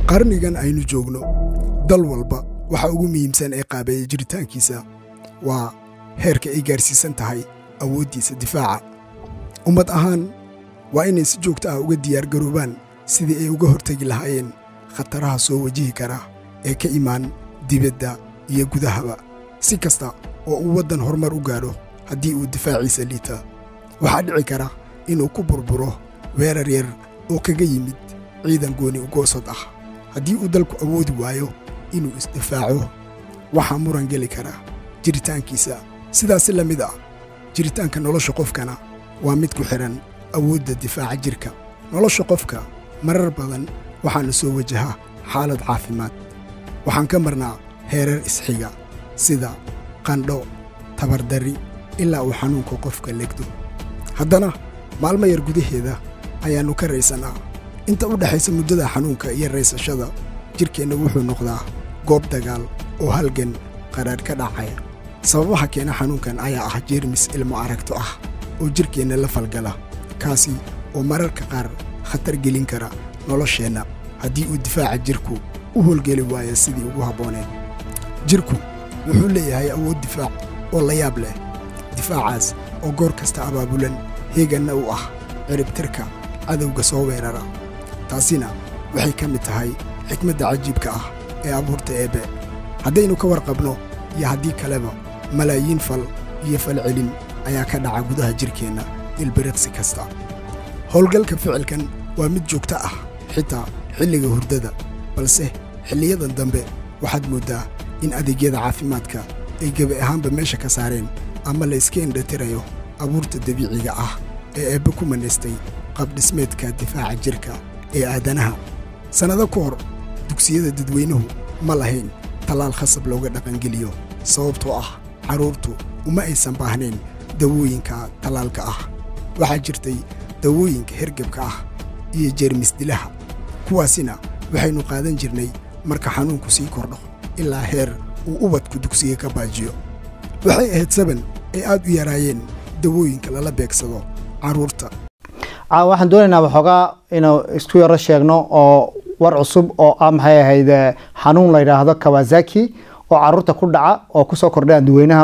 qarnigan aynu joogno dal walba waxa ugu muhiimsan ee qaabeeya jiritaankiisa waa heerka ay gaarsiisan tahay awooddiisa difaaca ummad ahaan waa inay si joogto ah uga diyaargaroobaan sidii ay uga hortegi lahaayeen khataraha soo wajihi kara ee ka imaan dibadda iyo gudahaba si kasta oo uu waddan horumar u gaadho haddii uu difaaciisa liita waxaa dhici kara inuu ku burburo weerar yar oo kaga yimid ciidan gooni ugoosod ah haddii uu dalku awoodi waayo inuu isdifaaco waxaa muran geli kara jiritaankiisa sidaasi la mid ah jiritaanka nolosha qofkana waa mid ku xidhan awoodda difaaca jirka nolosha qofka marar badan waxaana soo wajaha xaalad caafimaad waxaan ka marnaa heerar isxiga sida qandho tabardarri ilaa uu xanuunka qofka legdo haddana maalmo yar gudaheeda ayaannu ka raysannaa inta u dhexaysa muddada xanuunka iyo raysashada jidhkeenna wuxuu noqdaa goob dagaal oo halgan qadhaadh ka dhacaya sababaha keena xanuunkan ayaa ah jeermis ilmo aragto ah oo jidhkeenna la falgala kaasi oo mararka qaar khatar gelin kara nolosheenna haddii uu difaaca jidhku u howlgeli waayo sidii ugu habbooneed jidhku wuxuu leeyahay awood difaac oo la yaab leh difaacaas oo goor kasta abaabulan heeganna u ah ciribtirka cadowga soo weerara taasina waxay ka mid tahay xikmadda cajiibka ah ee abuurta eebbe haddaynu ka warqabno iyo haddii kaleba malaayiin fal iyo falcelin ayaa ka dhaca gudaha jidhkeenna ilbiriqsi kasta howlgalka ficilkan waa mid joogto ah xitaa xilliga hurdada balse xilliyadan dambe waxaad mooddaa in adeegyada caafimaadka ay gebi ahaanba meesha ka saareen ama la iska indhatirayo abuurta dabiiciga ah ee eebbe ku manaystay qabdhismeedka difaaca jidhka ee aadanaha sannado ka hor dugsiyada dadweynuhu ma lahayn tallaal khasab looga dhaqangeliyo sababtoo ah carruurtu uma aysan baahnayn dawooyinka tallaalka ah waxaa jirtay dawooyinka hergebka ah iyo jeermisdilaha kuwaasina waxaynu qaadan jirnay marka xanuunku sii kordho ilaa heer uu ubadku dugsiga ka baajiyo waxay ahayd saban ay aad u yaraayeen dawooyinka lala beegsado carruurta waxaan doonaynaa waxoogaa inuu isku yaro sheegno oo war cusub oo ah maxay ahayd xanuun la yidhaahdo kawasaki oo carruurta ku dhaca oo ku soo kordhay dadweynaha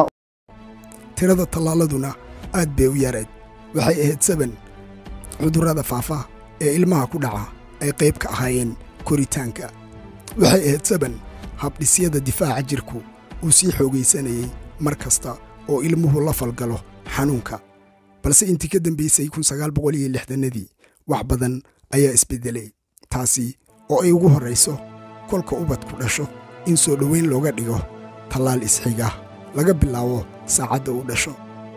tirada tallaaladuna aad bay u yarayd waxay ahayd saban cudurrada faafa ee ilmaha ku dhaca ay qayb ka ahaayeen koritaanka waxay ahayd saban habdhisyada difaaca jirku uu sii xoogaysanayey mar kasta oo ilmuhu la falgalo xanuunka balse intii ka dambaysay kunsagaalboqoliyoixdannadii wax badan ayaa isbeddelay taasi oo ay ugu horrayso kolka ubadku dhasho in soo dhoweyn looga dhigo tallaal isxiga laga bilaabo saacadda uu dhasho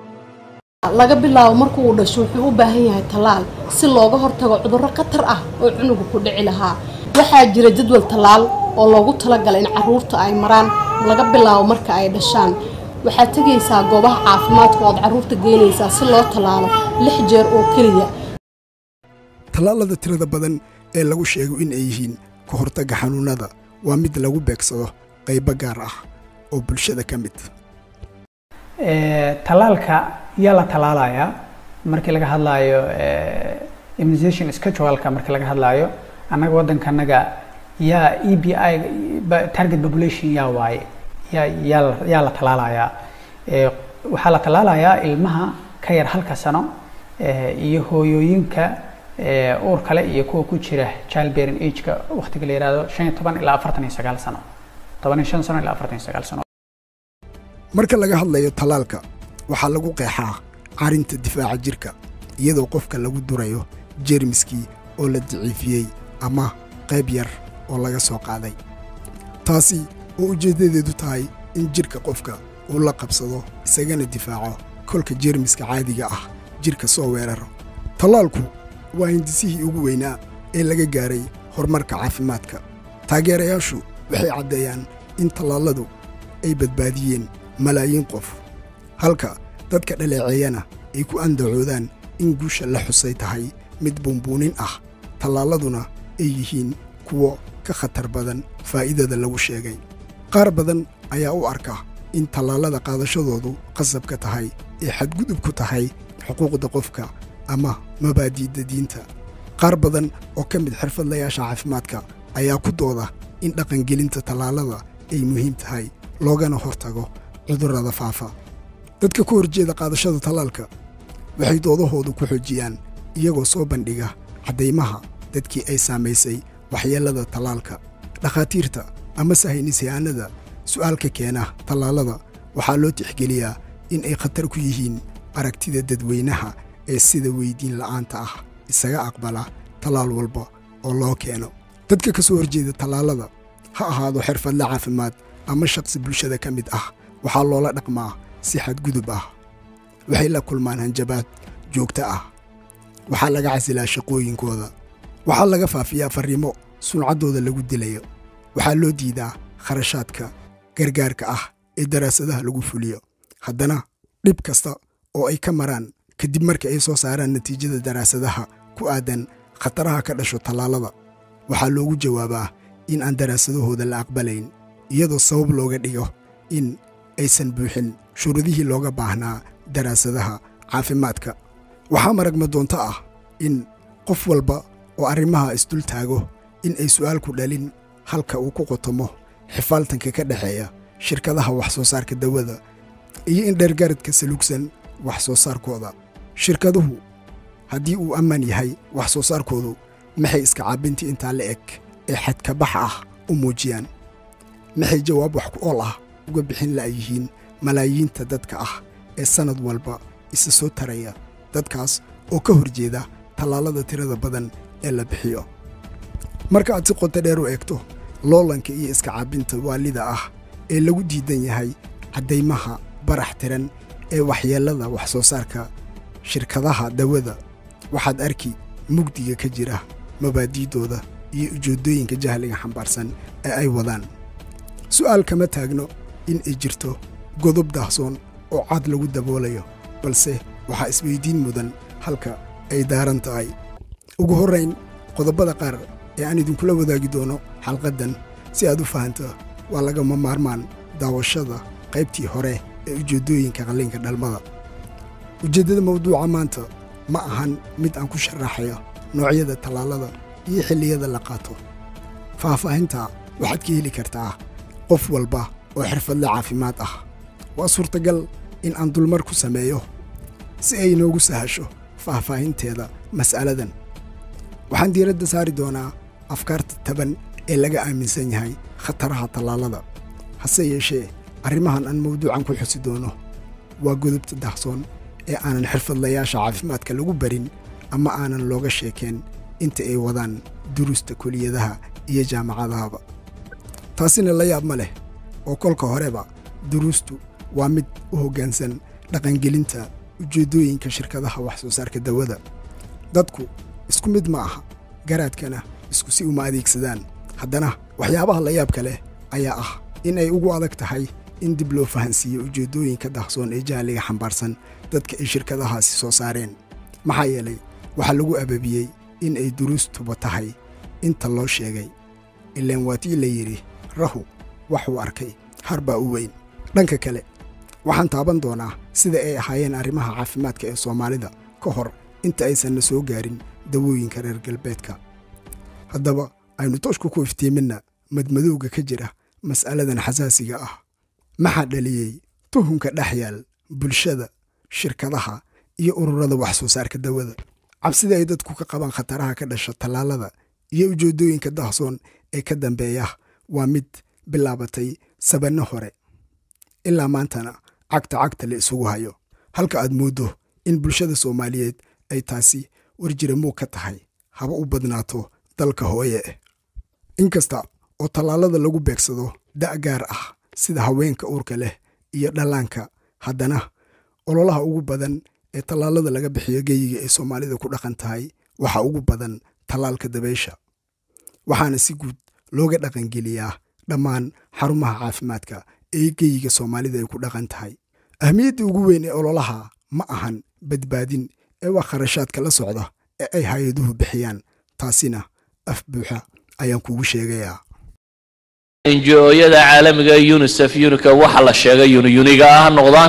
laga bilaabo markuu uu dhasho wuxuu u baahan yahay tallaal si looga hortago cudurro khatar ah oo cunuga ku dhici lahaa waxaa jira jadwal tallaal oo loogu talagalay in carruurta ay maraan laga bilaabo marka ay dhashaan waxaad tegaysaa goobaha caafimaadka ood carruurta geynaysaa si loo tallaalo lix jeer oo keliya tallaalada tirada badan ee lagu sheego in ay yihiin ka hortagga xanuunnada waa mid lagu beegsado qaybo gaar ah oo bulshada ka mid tallaalka yaa la tallaalayaa markii laga hadlaayo immunization scheduleka markii laga hadlaayo annaga waddankanaga yaa e b i target population yaa waaye yaa yaa yaa la tallaalayaa waxaa la tallaalayaa ilmaha ka yar halka sano iyo hooyooyinka uur kale iyo kuwa ku jira child bearing ageka waqtiga la yihahdo shan iyo toban ilaa afartan iyo sagaal sano toban iyo shan sano ilaa afartan iyo sagaal sano marka laga hadlayo tallaalka waxaa lagu qeexaa carinta difaaca jirka iyadoo qofka lagu durayo jeermiskii oo la daciifiyey ama qayb yar oo laga soo qaaday taasi oo ujeeddadeedu tahay in jidhka qofka uu la qabsado isagana difaaco kolka jeermiska caadiga ah jidhka soo weeraro tallaalku waa hindisihii ugu weynaa ee laga gaaray horumarka caafimaadka taageerayaashu waxay caddeeyaan in tallaalladu ay badbaadiyeen malaayiin qof halka dadka dhaleeceeyana ay ku andacoodaan in guusha la xusay tahay mid buunbuunin ah tallaaladuna ay yihiin kuwo ka khatar badan faa'iidada lagu sheegay qaar badan ayaa u arka in tallaalada qaadashadoodu qasab ka tahay ee xadgudub ku tahay xuquuqda qofka ama mabaadi'da diinta qaar badan oo ka mid xirfadlayaasha caafimaadka ayaa ku dooda in dhaqangelinta tallaalada ay muhiim tahay loogana hortago cudurrada faafa dadka ka horjeeda qaadashada tallaalka waxay doodahoodu ku xoojiyaan iyagoo soo bandhiga caddaymaha dadkii ay saamaysay waxyeellada tallaalka dhakhaatiirta ama sahaynisyahanada su'aalka keena tallaalada waxaa loo tixgeliyaa in ay khatar ku yihiin aragtida dadweynaha ee sida weyddiin la'aanta ah isaga aqbala tallaal walba oo loo keeno dadka ka soo horjeeda tallaalada ha ahaado xirfadle caafimaad ama shaqsi bulshada ka mid ah waxaa loola dhaqmaa si xadgudub ah waxay la kulmaan hanjabaad joogto ah waxaa laga casilaa shaqooyinkooda waxaa laga faafiyaa farriimo suncaddooda lagu dilayo waxaa loo diidaa kharashaadka gargaarka ah ee daraasadaha lagu fuliyo haddana dhib kasta oo ay ka maraan kadib marka ay soo saaraan natiijada daraasadaha ku aadan khataraha ka dhasho tallaalada waxaa loogu jawaabaa in aan daraasadahooda la aqbalayn iyadoo sabab looga dhigo in aysan buuxin shuruudihii looga baahnaa daraasadaha caafimaadka waxaa maragma doonto ah in qof walba oo arrimaha isdul taago in ay su'aalku dhalin halka uu ku qotomo xifaaltanka ka dhexeeya shirkadaha wax soo saarka dawada iyo in dheergaradka salugsan wax soo saarkooda shirkaduhu haddii uu ammaan yahay wax soo saarkoodu maxay iska caabintii intaa la eg ee xadkabax ah u muujiyaan maxay jawaab wax ku ool ah uga bixin la'yihiin malaayiinta dadka ah ee sannad walba isa soo taraya dadkaas oo ka hor jeeda tallaalada tirada badan ee la bixiyo marka aad si qoto dheer u eegto loolanka iyo iska caabinta waalida ah ee lagu diidan yahay caddaymaha barax tiran ee waxyeellada wax soo saarka shirkadaha dawada waxaad arki mugdiga ka jira mabaadiidooda iyo ujeeddooyinka jahliga xambaarsan ee ay wadaan su'aal kama taagno in ay jirto godob daahsoon oo cad lagu daboolayo balse waxaa isweyddiin mudan halka ay daaran tahay ugu horrayn qodobbada qaar ee aan idinkula wadaagi doono xalqaddan si aad u fahanto waa lagama maarmaan daawashada qaybtii hore ee ujeeddooyinka qalliinka dhalmada ujeeddada mawduuca maanta ma ahan mid aan ku sharaxayo noocyada tallaalada iyo xilliyada la qaato faahfaahinta waxaad ka heli kartaa qof walba oo xirfadle caafimaad ah waa suurtagal in aan dulmar ku sameeyo si ay inoogu sahasho faahfaahinteeda mas'aladan waxaan diiradda saari doonaa afkaarta taban ee laga aaminsan yahay khataraha tallaalada hase yeeshee arrimahan aan mawduucan ku xusi doono waa godobta dahsoon ee aanan xirfadlayaasha caafimaadka lagu barin ama aanan looga sheekeen inta ay wadaan duruusta kuliyadaha iyo jaamacadahaba taasina la yaab ma leh oo kolka horeba duruustu waa mid u hoggaansan dhaqangelinta ujeeddooyinka shirkadaha wax soo saarka dawada dadku isku mid ma aha garaadkana isku si uma adeegsadaan haddana waxyaabaha la yaabka leh ayaa ah in ay ugu adag tahay in dib loo fahansiiyo ujeeddooyinka dahsoon ee jahliga xambaarsan dadka ay shirkadahaasi soo saareen maxaa yeelay waxaa lagu ababiyey in ay duruustuba tahay inta loo sheegay ilaan waatii la yidhi rahu waxuu arkay har baa u weyn dhanka kale waxaan taaban doonaa sida ay ahaayeen arrimaha caafimaadka ee soomaalida ka hor inta aysanna soo gaarin dawooyinka reer galbeedka haddaba aynu tooshku ku iftiiminna madmadowga ka jira mas'aladan xasaasiga ah maxaa dhaliyey tuhunka dhex yaal bulshada shirkadaha iyo ururada wax soo saarka dawada cabsida ay dadku ka qabaan khataraha ka dhasha tallaalada iyo ujeeddooyinka dahsoon ee ka dambeeya waa mid bilaabatay sabanno hore ilaa maantana cagta cagta la isugu hayo halka aad mooddo in bulshada soomaaliyeed ay taasi warjiramuug ka tahay haba u badnaato dalka hooye eh inkasta oo tallaalada lagu beegsado da' gaar ah sida haweenka uurka leh iyo dhallaanka haddana ololaha ugu badan ee tallaalada laga bixiyo geyiga ay soomaalida ku dhaqan tahay waxaa ugu badan tallaalka dabaysha waxaana si guud looga dhaqangeliyaa dhammaan xarumaha caafimaadka ee geyiga soomaalida ay ku dhaqan tahay ahmiyadda ugu weyn ee ololaha ma ahan badbaadin ee waa kharashaadka la socda ee ay hay-aduhu bixiyaan taasina af buuxa ayaan kugu sheegayaa enji-ooyada caalamiga ee unisef unika waxa la sheegay uniyuniga ah ha noqdaan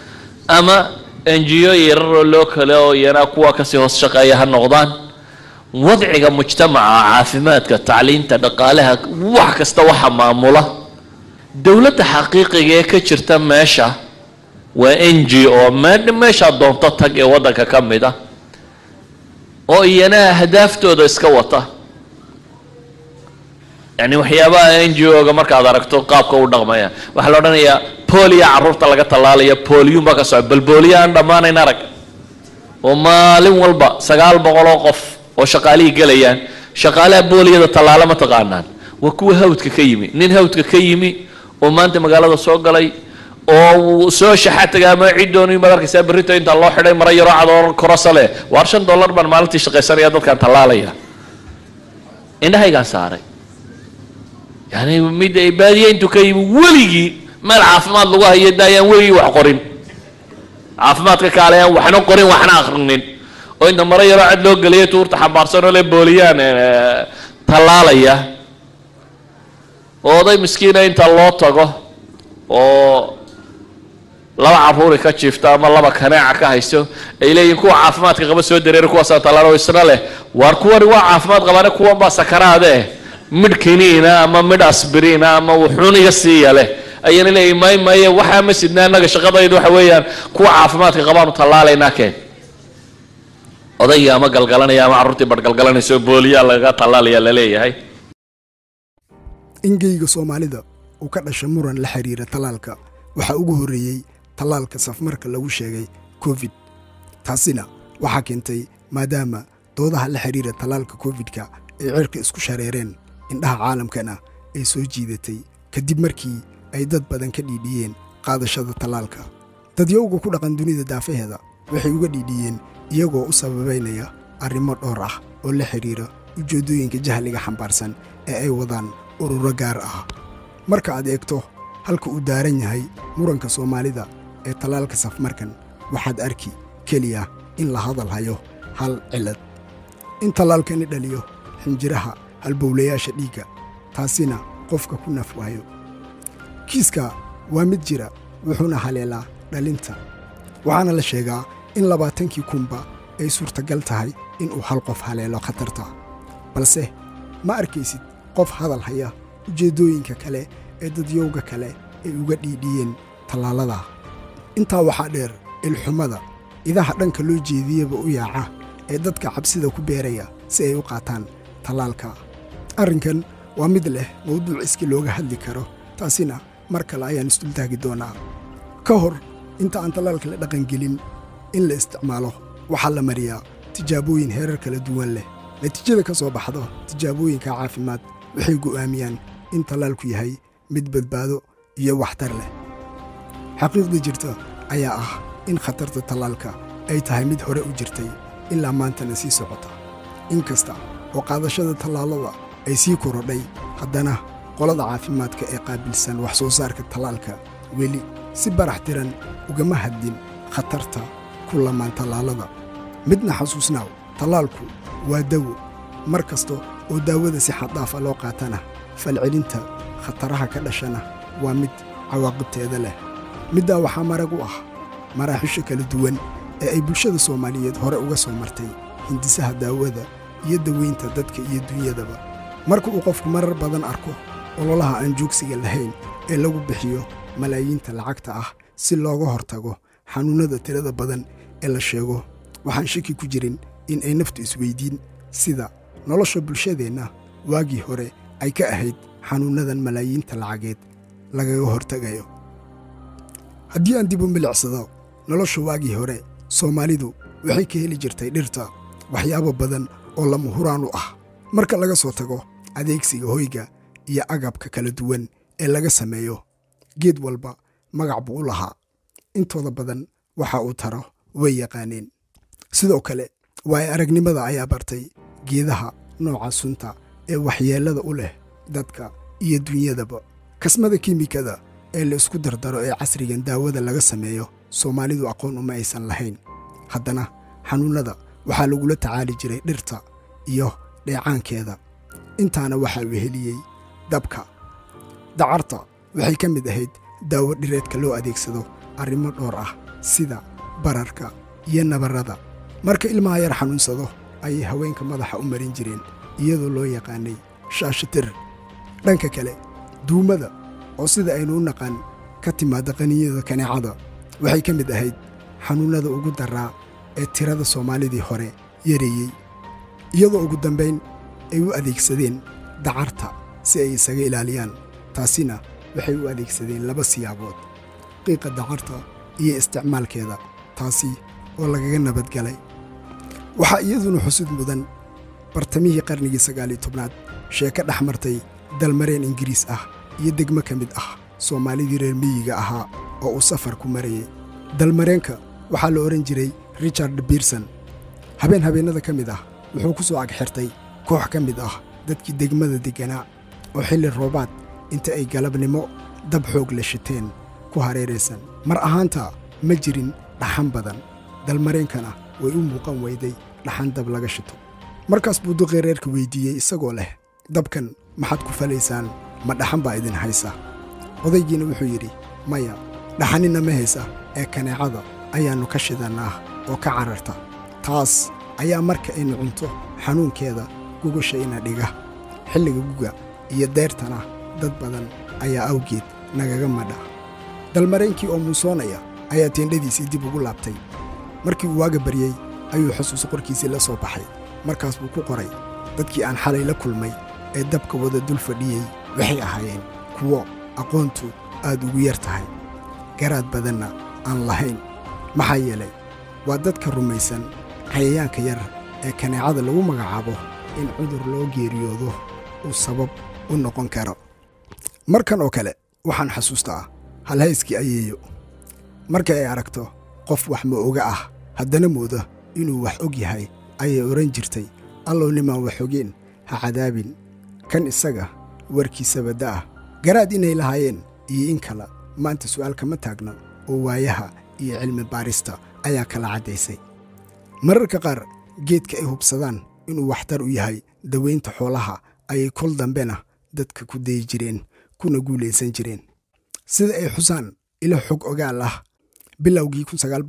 ama enjiyo yararoo loo kale oo iyana kuwa kasii hoos shaqeeya ha noqdaan wadciga mujtamaca caafimaadka tacliinta dhaqaalaha wax kasta waxa maamula dowladda xaqiiqiga ee ka jirta meesha waa n g o me- meeshaa doonto tag ee waddanka ka mid a oo iyana ahdaaftooda iska wata yani waxyaabaha n g o-ga markaad aragto qaabka u dhaqmaya waxaa la odhanayaa booliya carruurta laga tallaalaya booliyun baa ka soco bal booliya aan dhammaanayn arag oo maalin walba sagaal boqol oo qof oo shaqaalihii gelayaan shaqaalaha booliyada tallaalo ma taqaanaan waa kuwa hawdka ka yimi nin hawdka ka yimi oo maanta magaalada soo galay oo uu soo shaxataga ama ciddoonu imaad arkaysaa berrito inta loo xidhay mara yaroo cadoor korasa leh waar shan dollar baan maalintii shaqaysanaya dadkaan tallaalaya indhahaygaan saaray yani mid ay baadiye intuu ka yimi weligii meel caafimaad lagu hayo da ayaan weligii wax qorin caafimaadka kaale aan waxna qorin waxna akrinin oo inta maro yaroo cad loo geliyay tuurta xambaarsan oo le booliyaan eh, tallaalaya oo oday miskiina inta loo tago oo laba caruuri ka jiifta ama laba kaneeca ka hayso ay leeyihin kuwa caafimaadka qaba soo dareeri kuwaasaan tallaalo isna leh waar kuwani waa caafimaad qabaane kuwan baa sakaraade midh kiniina ama midh asbiriina ama wuxuun iga siiya leh ayana leeyihin may maye waxaa ma sidna annaga shaqadaydu waxa weeyaan kuwa caafimaadka qabaanu tallaalaynaa keen odaygii ama galgalanaya ama carruurtii badhgalgalanayso booliyaa lagaga tallaalaya laleeyahay ingeyga soomaalida uu ka dhashay muran la xiriira tallaalka waxaa ugu horreeyey tallaalka safmarka lagu sheegay covid taasina waxaa keentay maadaama doodaha la xiriira tallaalka covid-ka ay cirka isku shareereen indhaha caalamkana ay soo jiidatay kadib markii ay dad badan ka dhiidhiyeen qaadashada tallaalka dadyowga ku dhaqan dunida daafaheeda waxay uga dhiidhiyeen iyagoo u sababaynaya arrimo dhowr ah oo la xidhiira ujeeddooyinka jahliga xambaarsan ee ay wadaan ururo gaar ah marka aad eegto halka uu daaran yahay muranka soomaalida ee tallaalka safmarkan waxaad arki keliya in la hadal hayo hal cillad in tallaalkani dhaliyo xinjiraha halbowlayaasha dhiigga taasina qofka ku naf waayo kiiska waa mid jira wuxuuna haleelaa dhalinta waxaana la sheegaa in labaatankii kunba ay suurtagal tahay inuu hal qof haleelo khatarta balse ma arkaysid qof hadal haya ujeeddooyinka kale ee dadyowga kale ay uga dhiidhiyeen tallaalada intaa waxaa dheer ilxumada idaha dhanka loo jeediyaba u yaaca ee dadka cabsida ku beeraya si ay u qaataan tallaalka arrinkan waa mid leh mawduuc iski looga hadli karo taasina mar kale ayaan isdultaagi doonaa ka hor inta aan tallaalka la dhaqangelin in la isticmaalo waxaa la mariyaa tijaabooyin heerar kala duwan leh natiijada ka soo baxdo tijaabooyinka caafimaad waxay go'aamiyaan in tallaalku yahay mid badbaado iyo waxtar leh xaqiiqda jirta ayaa ah in khatarta tallaalka ay tahay mid hore u jirtay ilaa maantana sii socota in kasta oo qaadashada tallaalada ay sii korodhay haddana qolada caafimaadka ee qaabilsan wax soo saarka tallaalka weli si barax tiran ugama hadlin khatarta ku lamaan tallaalada midna xasuusnaaw tallaalku waa dawo mar kasta oo daawada si xaddaafa loo qaatana falcelinta khataraha ka dhashana waa mid cawaaqibteeda leh middaa waxaa marag u ah maraaxisha kala duwan ee ay bulshada soomaaliyeed hore uga soo martay hindisaha daawada iyo daweynta dadka iyo dunyadaba marka uu qofku marar badan arko ololaha aan joogsiga lahayn ee lagu bixiyo malaayiinta lacagta ah si looga hortago xanuunnada tirada badan ee la sheego waxaan shaki ku jirin in ay naftu isweyddiin sida nolosha bulshadeenna waagii hore ay ka ahayd xanuunnadan malaayiinta lacageed lagaga hortegayo haddii aan dib u milicsado nolosha waagii hore soomaalidu waxay ka heli jirtay dhirta waxyaabo badan oo lama huraan u ah marka laga soo tago adeegsiga hoyga iyo agabka kala duwan ee laga sameeyo geed walba magac buu u lahaa intooda badan waxa uu taro way yaqaaneen sidoo kale waayo aragnimada ayaa bartay geedaha nooca sunta ee waxyeellada u leh dadka iyo dunyadaba kasmada kiimikada ee la isku dardaro ee casrigan daawada laga sameeyo soomaalidu aqoon uma aysan lahayn haddana xanuunnada waxaa lagula tacaali jiray dhirta iyo dheecaankeeda intaana waxaa weheliyey dabka dacarta waxay ka mid ahayd daawo dhireedka loo adeegsado arrimo dhowr ah sida bararka iyo nabarrada marka ilmaha yar xanuunsado ayay haweenka madaxa u marin jireen iyadoo loo yaqaanay shaashatir dhanka kale duumada oo sida aynu u naqaan ka timaadda qaniyada kaneecada waxay ka mid ahayd xanuunnada ugu daraa ee tirada soomaalidii hore yareeyey iyadoo ugu dambayn ay u adeegsadeen dacarta si ay isaga ilaaliyaan taasina waxay u adeegsadeen laba siyaabood qiiqa dacarta iyo isticmaalkeeda taasi oo lagaga nabadgalay waxaa iyaduna xusid mudan bartamihii qarnigii sagaaliyo tobnaad sheeko dhex martay dalmareen ingiriis ah iyo degmo ka mid ah soomaalidii reer miyiga ahaa oo uu safar ku marayay dalmareenka waxaa la odhan jiray richard biirson habeen habeennada ka mid ah wuxuu ku soo agxirtay koox ka mid ah dadkii degmada degganaa oo xilli roobaad inta ay galabnimo dab xoog la shiteen ku hareeraysan mar ahaanta ma jirin dhaxan badan dalmareenkana way u muuqan weyday dhaxan dab laga shito markaas buu duqii reerka weyddiiyey isagoo leh dabkan maxaad ku falaysaan ma dhaxan baa idin haysa odaygiina wuxuu yidhi maya dhaxanina ma haysa ee kaneecada ayaannu ka shidannaa oo ka cararta taas ayaa marka aynu cunto xanuunkeeda gugasha ina dhiga xilliga guga iyo deyrtana dad badan ayaa awgeed nagaga madha dalmareenkii oo muusoonaya ayaa teendhadiisii dib ugu laabtay markii uu waaga baryey ayuu xusuus qorkiisii la soo baxay markaas buu ku qoray dadkii aan xalay la kulmay ee dabka wada dul fadhiyey waxay ahaayeen kuwo aqoontu aad ugu yar tahay garaad badanna aan lahayn maxaa yeelay waa dadka rumaysan cayayaanka yar ee kaneecada lagu magacaabo in cudur loo geeriyoodo uu sabab u noqon karo markan oo kale waxaan xasuustaa halhayskii ayeeyo marka ay aragto qof wax ma oga ah haddana mooda inuu wax og yahay ayay odhan jirtay allow nimaan wax ogeen ha cadaabin kan isaga warkiisaba da'ah garaad inay lahaayeen iyo in kale maanta su'aal kama taagna oo waayaha iyo cilmi baarista ayaa kala caddaysay mararka qaar geedka ay hubsadaan inuu waxtar u yahay dawaynta xoolaha ayay kol dambena dadka ku dayi jireen kuna guulaysan jireen sida ay xusaan ilo xog ogaal ah bilowgii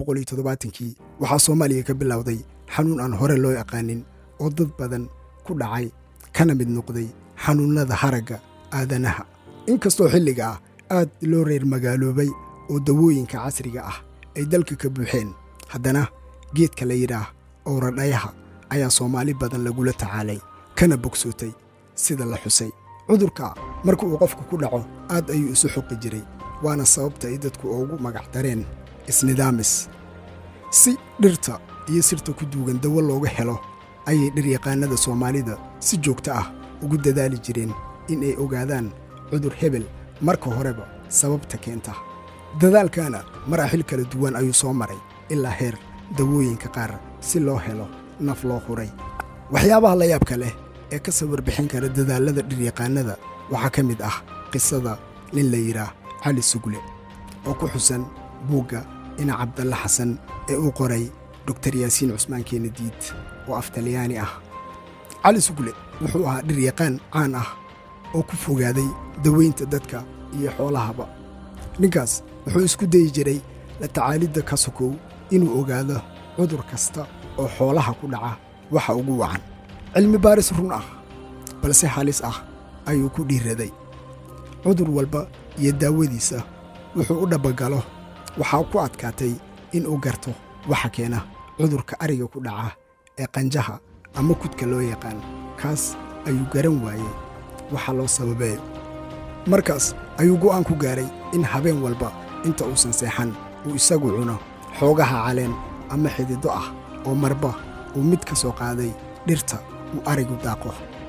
kii waxaa soomaaliya ka bilowday xanuun aan hore loo yaqaanin oo dad badan ku dhacay kana mid noqday xanuunnada haragga aadanaha inkastoo xilliga ah aad loo reer magaaloobay oo dawooyinka casriga ah ay dalka ka buuxeen haddana geedka la yidhaah owradhayaha ayaa soomaali badan lagula tacaalay kana bogsootay sida la xusay cudurka marka uu qofku ku dhaco aad ayuu isu xoqi jiray waana sababta ay dadku ugu magac dareen isnidaamis si dhirta iyo sirta ku duugan dawo looga helo ayay dhiryaqaannada soomaalida si joogto ah ugu dadaali jireen in ay ogaadaan cudur hebel marka horeba sababta keenta dadaalkana maraaxil kala duwan ayuu soo maray ilaa heer dawooyinka qaar si loo helo naf loo huray waxyaabaha la yaabka leh ee ka sawir bixin kara dadaallada dhiryaqaannada waxaa ka mid ah qisada nin la yidhaah cali sugle oo ku xusan buugga ina cabdalle xasan ee uu qoray doktar yaasiin cusmaan keenadiid oo af talyaani ah cali sugle wuxuu ahaa dhiryaqaan caan ah oo ku fogaaday dawaynta dadka iyo xoolahaba ninkaas wuxuu isku dayi jiray la tacaalidda ka sokow inuu ogaado cudur kasta oo xoolaha ku dhaca waxa ugu wacan cilmi baaris run ah balse halis ah ayuu ku dhiiraday cudur walba iyo daawadiisa wuxuu u dhabbagalo waxaa ku adkaatay inuu garto waxa keena cudurka ariga ku dhaca ee qanjaha ama kudka loo yaqaan kaas ayuu garan waayey waxa loo sababeeyo markaas ayuu go'aan ku gaaray in habeen walba inta uusan seexan uu isagu cuno xoogaha caleen ama xididdo ah oo marba uu mid ka soo qaaday dhirta uu arigu daaqo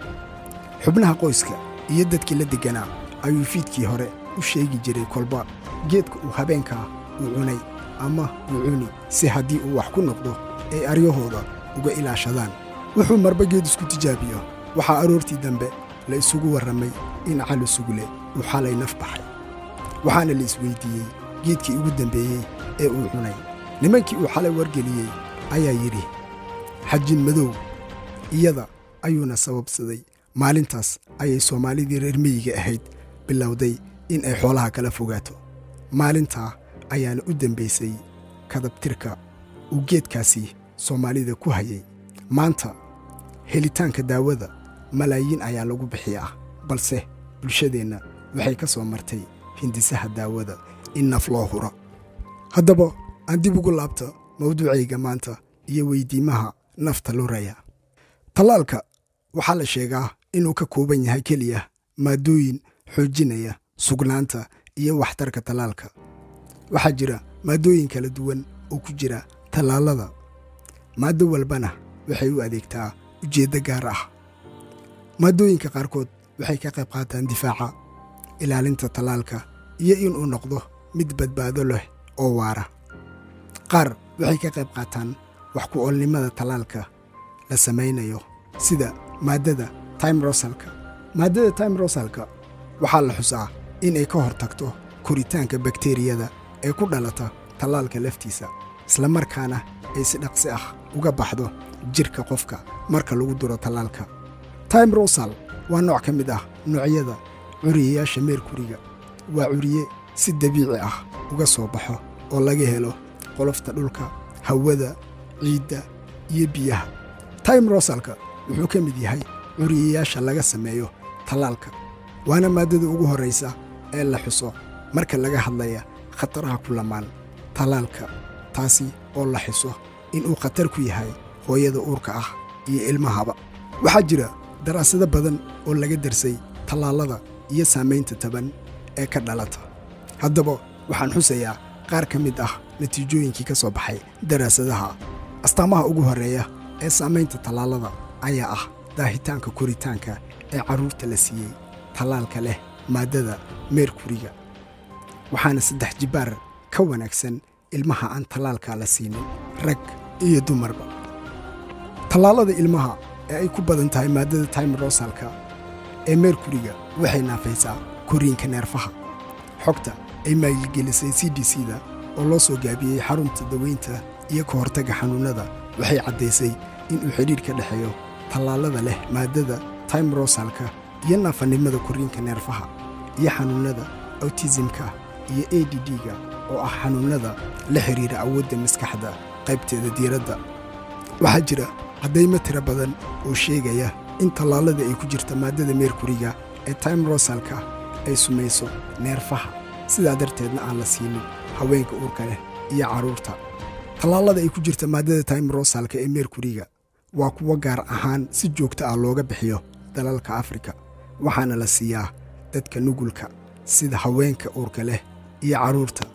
xubnaha qoyska iyo dadkii la degganaa ayuu fiidkii hore u sheegi jiray kolba geedka uu habeenkaa uu cunay ama uu cuni si haddii uu wax ku noqdo ay aryahooda uga ilaashadaan wuxuu marba geed isku tijaabiyo waxaa aroortii dambe la isugu warramay in cali sugle uu xalay naf baxay waxaana la isweyddiiyey geedkii ugu dambeeyey ee uu cunay nimankii uu xalay wargeliyey ayaa yidhi xajin madow iyada ayuuna sababsaday maalintaas ayay soomaalidii reer miyiga ahayd bilowday in ay xoolaha kala fogaato maalintaa ayaana u dembaysay kadabtirka uu geedkaasi soomaalida ku hayay maanta helitaanka daawada malaayiin ayaa lagu bixiyaa balse bulshadeenna waxay ka soo martay hindisaha daawada in naf loo huro haddaba aan dib ugu laabta mawduucayga maanta iyo weydiimaha nafta luraya tallaalka waxaa la sheegaa inuu ka kooban yahay keliya maaddooyin xoojinaya sugnaanta iyo waxtarka tallaalka waxaa jira maaddooyin kala duwan oo ku jira tallaalada maaddo walbana waxay u adeegtaa ujeeddo gaar ah maaddooyinka qaarkood waxay ka qayb qaataan difaaca ilaalinta tallaalka iyo inuu noqdo mid badbaado leh oo waara qaar waxay ka qayb qaataan wax ku oolnimada tallaalka la samaynayo sida maaddada timrosalka maaddada timrosalka waxaa la xusaa inay ka hor tagto koritaanka bakteriyada ee ku dhalata tallaalka laftiisa islamarkaana ay si dhaqsi ah uga baxdo jidhka qofka marka lagu duro tallaalka timrosal waa nooc ka mid ah noocyada curiyayaasha meerkuriga waa curiye si dabiici ah uga soo baxo oo laga helo qolofta dhulka hawada ciidda iyo biyaha timrosalka wuxuu ka mid yahay curiyayaasha laga sameeyo tallaalka waana maaddada ugu horraysa ee la xuso marka laga hadlaya khataraha ku lamaan tallaalka taasi oo la xuso inuu khatar ku yahay hooyada uurka ah iyo ilmahaba waxaa jira daraasado badan oo laga darsay tallaalada iyo saamaynta taban ee ka dhalata haddaba waxaan xusayaa qaar ka mid ah natiijooyinkii ka soo baxay daraasadaha astaamaha ugu horreeya ee saamaynta tallaalada ayaa ah daahitaanka koritaanka ee carruurta la siiyey tallaalka leh maaddada meerkuriga waxaana saddex jibbaar ka wanaagsan ilmaha aan tallaalka la siinin rag iyo dumarba tallaalada ilmaha ee ay ku badan tahay maaddada timrosalka ee meerkuriga waxay naafaysaa koriinka neerfaha xogta ay maalgelisay c d c da oo loo soo gaabiyey xarunta daweynta iyo ka hortagga xanuunnada waxay caddaysay inuu xidhiidh ka dhexeeyo tallaalada leh maaddada timrosalka iyo naafannimada koriinka neerfaha iyo xanuunnada awtisimka iyo a d d-ga oo ah xanuunnada la xidhiira awoodda maskaxda qaybteeda diiradda waxaa jira caddaymo tiro badan oo sheegaya in tallaalada ay ku jirta maaddada meerkuriga ee timrosalka ay sumayso neerfaha sidaa darteedna aan la siinin haweenka uurka leh iyo carruurta tallaalada ay ku jirta maaddada timrosalka ee meerkuriga waa kuwo gaar ahaan si joogto ah looga bixiyo dalalka afrika waxaana la siiyaa dadka nugulka sida haweenka uurka leh iyo carruurta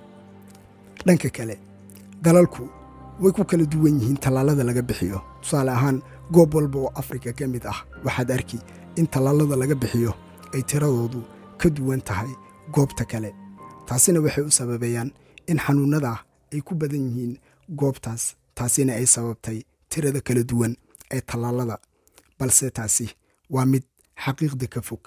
dhanka kale dalalku way ku kala duwan yihiin tallaalada laga bixiyo tusaale ahaan goob walba oo afrika ka mid ah waxaad arki in tallaalada laga bixiyo ay tiradoodu ka duwan tahay goobta kale taasina waxay u sababeeyaan in xanuunnada ay ku badan yihiin goobtaas taasina ay sababtay tirada kala duwan ee tallaalada balse taasi waa mid xaqiiqda ka fog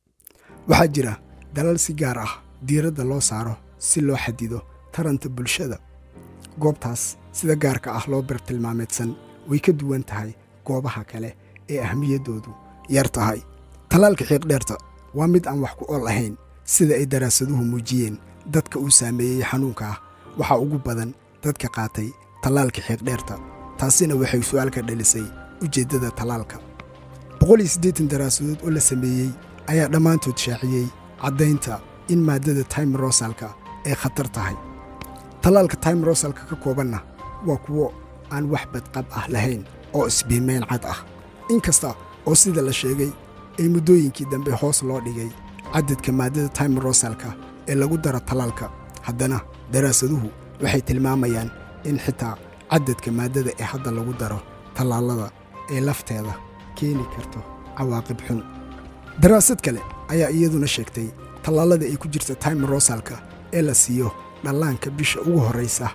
waxaa jira dalal si gaar ah diiradda loo saaro si loo xadido taranta bulshada goobtaas sida gaarka ah loo bartilmaameedsan way ka duwan tahay goobaha kale ee ahmiyaddoodu yar tahay tallaalka xiiqdheerta waa mid aan wax ku ool ahayn sida ay daraasaduhu muujiyeen dadka uu saameeyey xanuunka ah waxaa ugu badan dadka qaatay tallaalka xiiqdheerta taasina waxay su'aal ka dhalisay ujeeddada tallaalka boqol iyo siddeetan daraasadood oo la sameeyey ayaa dhammaantood shaaciyey caddaynta in maaddada timrosalka ay khatar tahay tallaalka timrosalka ka koobanna waa kuwo aan wax badqab ah lahayn oo isbiimayn cad ah inkasta oo sida la sheegay ay muddooyinkii dambe hoos loo dhigay caddadka maaddada timrosalka ee lagu daro tallaalka haddana daraasaduhu waxay tilmaamayaan in xitaa caddadka maaddada ee hadda lagu daro tallaalada ee lafteeda keeni karto cawaaqib xun daraasad kale ayaa iyaduna sheegtay tallaalada ay ku jirta timrosalka ee la siiyo dhallaanka bisha ugu horraysa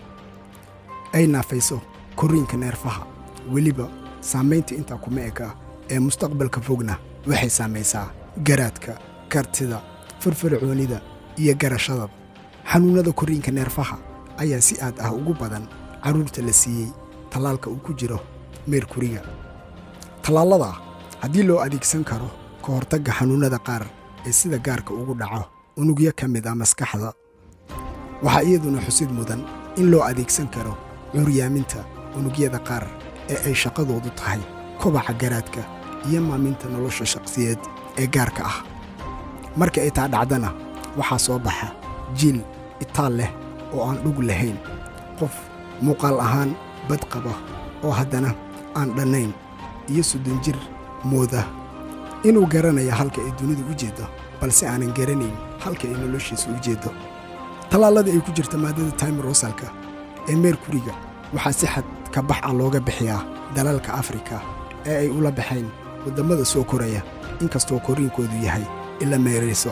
ay naafayso korriinka neerfaha weliba saamaynta intaa kuma eka ee mustaqbalka fogna waxay saamaysaa garaadka kartida firfircoonida iyo garashadaba xanuunnada korriinka neerfaha ayaa si aad ah ugu badan carruurta la siiyey tallaalka uu ku jiro meerkuriga tallaalada haddii loo adeegsan karo ka hortagga xanuunnada qaar ee sida gaarka ugu dhaco unugyo ka mid ah maskaxda waxaa iyaduna xusid mudan in loo adeegsan karo cuuryaaminta unugyada qaar ee ay shaqadoodu tahay kobaca garaadka iyo maaminta nolosha shaqsiyeed ee gaarka ah marka ay taa dhacdana waxaa soo baxa jiil itaal leh oo aan dhug lahayn qof muuqaal ahaan bad qaba oo haddana aan dhannayn iyo soddon jir mooda inuu garanaya halka ay dunidu u jeeddo balse aanan garanayn halka ay noloshiisa u jeeddo tallaaladii ay ku jirta maaddada time rosalka ee meerkuriga waxaa si xad ka bax ah looga bixiyaa dalalka afrika ee ay ula baxayn waddammada soo koraya inkastoo koriinkoodu yahay ila meerayso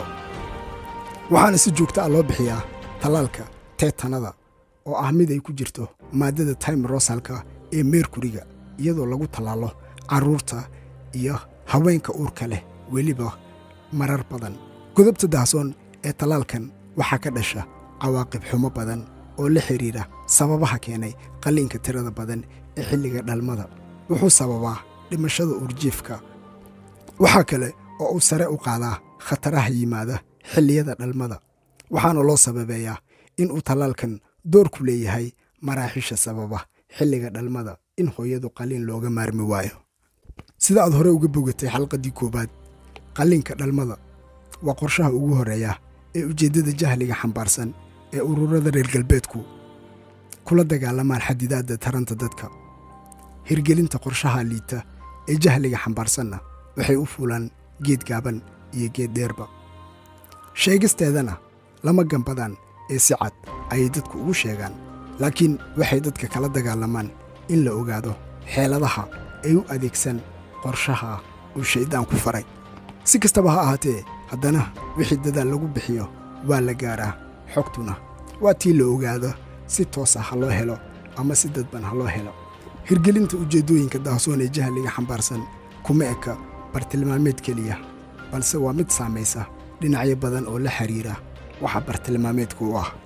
waxaana si joogta ah loo bixiyaa tallaalka teetanada oo ah mid ay ku jirto maaddada time rosalka ee meerkuriga iyadoo lagu tallaalo carruurta iyo haweenka uurka leh weliba marar badan godobta dahsoon ee tallaalkan waxaa ka dhasha cawaaqib xumo badan oo la xidhiidha sababaha keenay qalliinka tirada badan ee xilliga dhalmada wuxuu sababaa dhimashada uurjiifka waxaa kale oo uu sare u qaadaa khataraha yimaada xilliyada dhalmada waxaana loo sababeeyaa in uu tallaalkan door ku leeyahay maraaxiisha sababa xilliga dhalmada in hooyadu qalliin looga maarmi waayo sida aad hore uga bogatay xalqaddii koowaad qalliinka dhalmada waa qorshaha ugu horreeya ee ujeeddada jahliga xambaarsan ee ururada reer galbeedku kula dagaalamaan xadidaadda taranta dadka hirgelinta qorshaha liita ee jahliga xambaarsanna waxay u fuulaan geed gaaban iyo geed dheerba sheegisteedana lama gambadaan ee si cad ayay dadku ugu sheegaan laakiin waxay dadka kala dagaalamaan in la ogaado xeeladaha ay u adeegsan qorshaha uu shayddaanku faray si kastaba ha ahaatee haddana wixii dadaal lagu bixiyo waa la gaaraa xogtuna waa tii la ogaado si toosa ha loo helo ama si dadban ha loo helo hirgelinta ujeeddooyinka dahsoon ee jahliga xambaarsan kuma eka bartilmaameed keliya balse waa mid saamaysa dhinacyo badan oo la xidhiira waxa bartilmaameedku u ah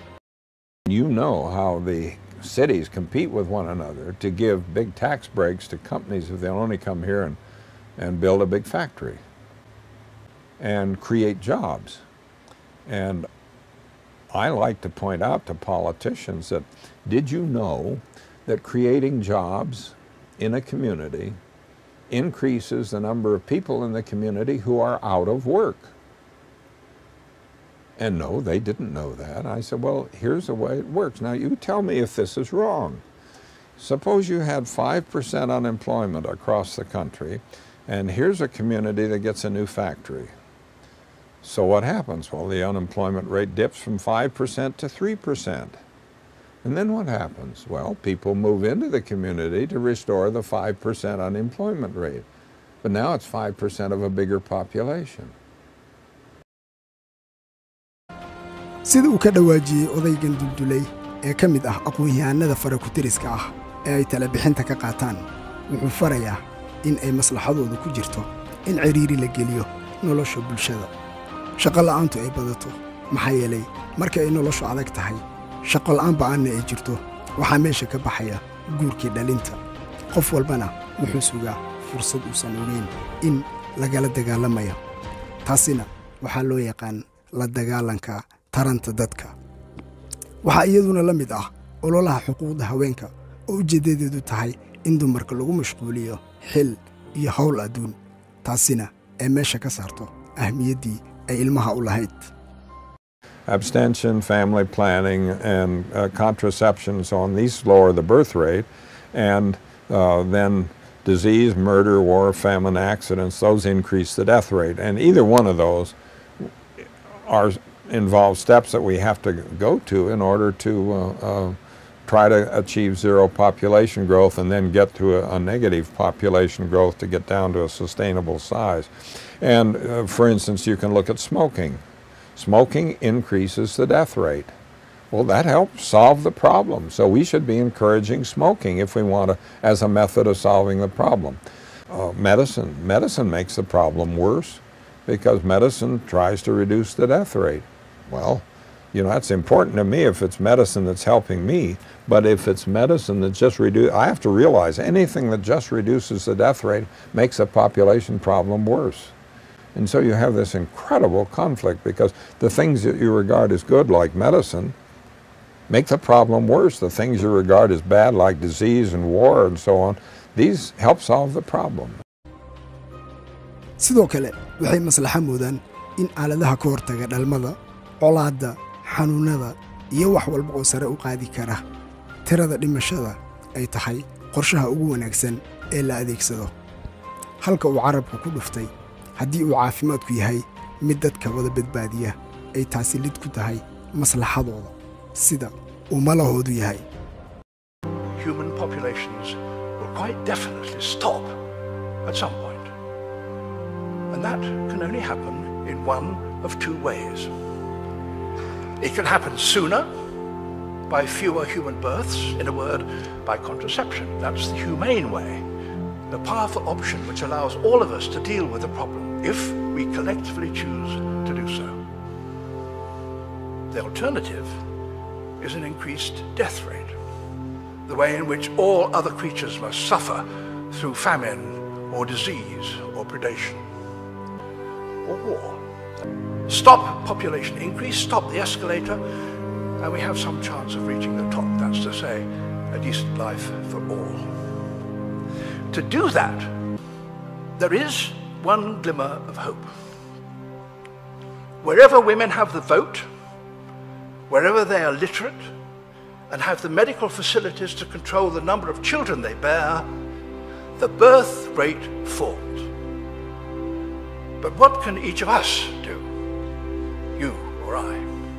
You know how the cities compete with one another to give big tax breaks to companies if they'll only come here and, and build a big factory and create jobs. And I like to point out to politicians that did you know that creating jobs in a community increases the number of people in the community who are out of work? And no, they didn't know that. I said, well, here's the way it works. Now, you tell me if this is wrong. Suppose you had 5% unemployment across the country, and here's a community that gets a new factory. So what happens? Well, the unemployment rate dips from 5% to 3%. And then what happens? Well, people move into the community to restore the 5% unemployment rate. But now it's 5% of a bigger population. sida uu ka dhawaajiyey odaygan duldulay ee ka mid ah aqoon-yahanada farakutiriska ah ee ay talebixinta ka qaataan wuxuu farayaa in ay maslaxadoodu ku jirto in cidhiiri la geliyo nolosha bulshada shaqo la'aantu ay badato maxaa yeelay marka ay noloshu adag tahay shaqo la'aan ba'aanna ay jirto waxaa meesha ka baxaya guurkii dhalinta qof walbana wuxuu sugaa fursad uusan ogeyn in lagala dagaalamayo taasina waxaa loo yaqaan la dagaalanka taranta dadka waxaa iyaduna la mid ah ololaha xuquuqda haweenka oo ujeeddadeedu tahay in dumarka lagu mashquuliyo xil iyo howl adduun taasina ay meesha ka saarto ahmiyaddii ay ilmaha u lahayd abstention, family planning, and uh, contraception, so on. These lower the birth rate, and uh, then disease, murder, war, famine, accidents, those increase the death rate. And either one of those are involve steps that we have to go to in order to uh, uh, try to achieve zero population growth and then get to a, a negative population growth to get down to a sustainable size. And uh, for instance, you can look at smoking. Smoking increases the death rate. Well, that helps solve the problem. So we should be encouraging smoking if we want to, as a method of solving the problem. Uh, medicine. Medicine makes the problem worse because medicine tries to reduce the death rate. Well, you know, that's important to me if it's medicine that's helping me, but if it's medicine that just reduce, I have to realize anything that just reduces the death rate makes the population problem worse. And so you have this incredible conflict because the things that you regard as good, like medicine, make the problem worse. The things you regard as bad, like disease and war and so on, these help solve the problem. sidoo kale waxay maslaxa moodaan in aaladaha ka hortaga dhalmada colaadda xanuunnada iyo wax walba oo sare u qaadi kara tirada dhimashada ay tahay qorshaha ugu wanaagsan ee la adeegsado halka uu carabku ku dhuftay haddii uu caafimaadku yahay mid dadka wada badbaadiya ay taasi lid ku tahay maslaxadooda sida uu malahoodu yahay human populations will quite definitely stop at some point. And that can only happen in one of two ways. It can happen sooner by fewer human births, in a word, by contraception. That's the humane way, the powerful option which allows all of us to deal with the problem if we collectively choose to do so. The alternative is an increased death rate the way in which all other creatures must suffer through famine or disease or predation or war. Stop population increase, stop the escalator, and we have some chance of reaching the top. That's to say, a decent life for all. To do that, there is one glimmer of hope. Wherever women have the vote, wherever they are literate, and have the medical facilities to control the number of children they bear, the birth rate falls. But what can each of us do? You or I?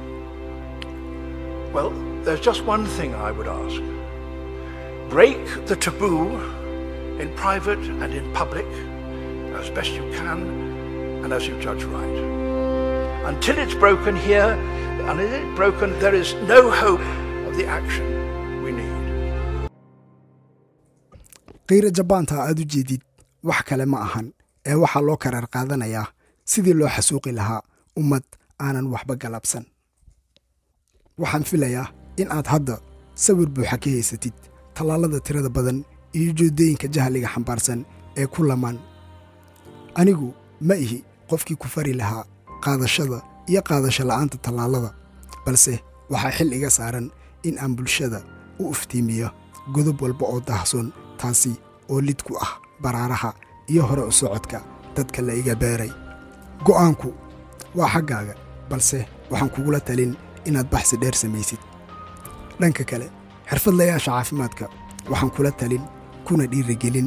Well, there's just one thing I would ask. Break the taboo in private and in public as best you can and as you judge right. Until it's broken here, and it's broken, there is no hope of the action we need. qiira jabaanta aad u jeedid wax kale ma ahan ee waxaa loo karaar qaadanayaa sidii loo xasuuqi lahaa ummad aanan waxba galabsan waxaan filayaa in aad hadda sawir buuxa ka haysatid tallaalada tirada badan iyo joodooyinka jahliga xambaarsan ee ku lamaan anigu ma ihi qofkii ku fari lahaa qaadashada iyo qaadasho la'aanta tallaalada balse waxaa xil iga saaran in aan bulshada u iftiimiyo godob walba oo dahsoon taasi oo lid ku ah baraaraha iyo hore u socodka dadka la iga beeray go'aanku waa xaggaaga balse waxaan kugula talin inaad baxsi dheer samaysid dhanka kale xirfadlayaasha caafimaadka waxaan kula talin kuna dhiirigelin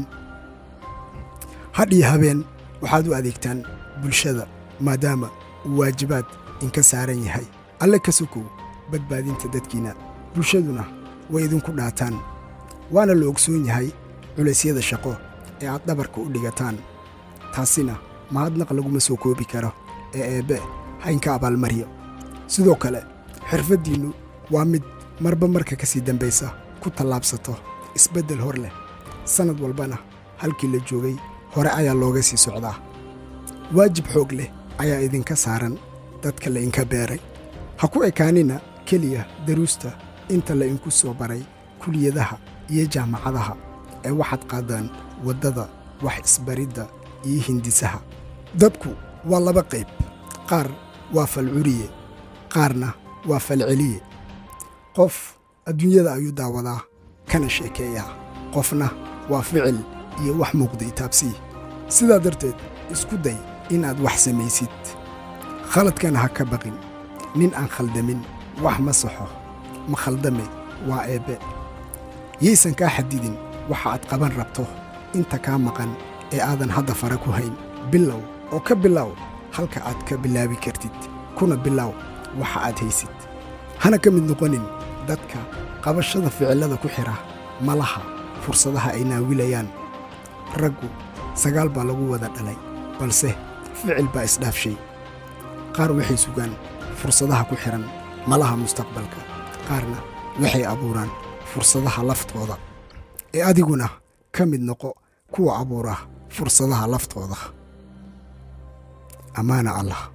hadh iyo habeen waxaad u adeegtaan bulshada maadaama uu waajibaad inka saaran yahay alle ka sokow badbaadinta dadkiinna bulshaduna way idinku dhaataan waana la ogsoon yahay culaysyada shaqo ee aad dhabarka u dhigataan taasina mahadnaq laguma soo koobi karo ee eebbe haynka abaalmaryo sidoo kale xirfaddiinnu waa mid marba marka ka sii dambaysa ku tallaabsato isbeddel hor leh sannad walbana halkii la joogay hore ayaa looga sii socdaa waajib xoog leh ayaa idinka saaran dadka la inka beeray ha ku ekaanina keliya daruusta inta la inku soo baray kuliyadaha iyo jaamacadaha ee waxaad qaadaan waddada wax isbaridda iyo hindisaha dadku waa laba qayb qaar waa falcuriye qaarna waa falceliye qof adduunyada ayuu daawadaa kana sheekeeyaa qofna waa ficil iyo wax muuqda itaabsii sidaa darteed isku day inaad wax samaysid khaladkana ha ka baqin nin aan khaldamin wax ma saxo ma khaldame waa eebbe yaysan kaa xadidin waxa aad qaban rabto inta kaa maqan ee aadan hadda fara ku hayn bilow oo ka bilow halka aad ka bilaabi kartid kuna bilow waxa aad haysid hana ka mid noqonin dadka qabashada ficillada ku xidha malaha fursadaha ay naawilayaan raggu sagaal baa lagu wada dhalay balse ficil baa isdhaafshay qaar waxay sugaan fursadaha ku xidhan malaha mustaqbalka qaarna waxay abuuraan fursadaha laftooda ee adiguna ka mid noqo kuwa abuura fursadaha laftooda ammaana allah